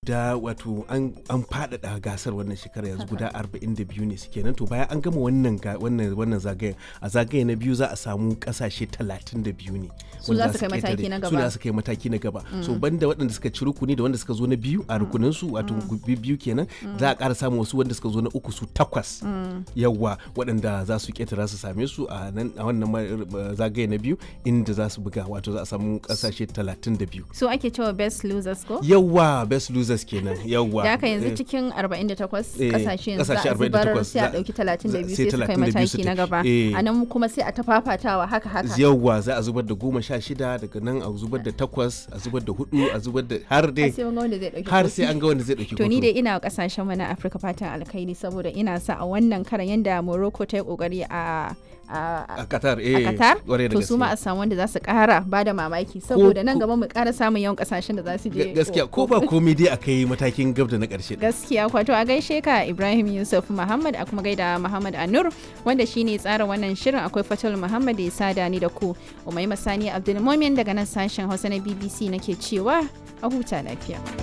guda wato an an faɗaɗa gasar wannan shekara yanzu guda 42 ne suke nan to bayan an gama wannan ga- wannan wannan zagayen a zagaye na biyu za a samu kasashe 32 ne Su wanda za su kai ƙetare. mataki na su gaba. za su kai mataki na gaba so banda waɗanda suka ci rukuni da wanda suka zo na biyu a rukunin su wato bi- biyu kenan za a ƙara samun wasu wanda suka zo na uku su takwas yawa waɗanda za su ƙetara su same su a nan a wannan ma- zagaye na biyu inda za su buga wato za a samu kasashe 32 so ake cewa best losers ko yawa best losers kenan yawa da haka yanzu Eh, cikin 48 Eh, kasashe yanzu za kasashe a zubar 48 sai a za- dauki 32 sai sai su kai 32 su mataki na tafi. gaba Eh. a nan kuma sai a ta fafatawa haka haka yawwa za a zubar da goma sha shida daga nan a zubar da takwas a zubar da hudu a zubar da har har dai sai mun ga wanda zai dauki har kofi. sai an ga wanda zai dauki to ni hoto. dai ina wa kasashen mu na Afirka fatan alkhairi saboda ina sa a wannan karan yanda Morocco ta yi kokari a a a Qatar a eh Qatar kwarai da to su ma a gaske. samu wanda za su kara ba da mamaki saboda nan ko- gaba mu kara samun yawan kasashen da za su je Ga- gaskiya ko ba komai dai akai matakin gab da na karshe din. gaskiya kwato a gaishe ka Ibrahim Yusuf Muhammad a kuma gaida Muhammad Anur wanda shine tsara wannan shirin akwai Fatul Muhammad da ya sada ni da ku Umaima Sani Abdulmumin daga nan sashen Hausa na BBC nake cewa a huta lafiya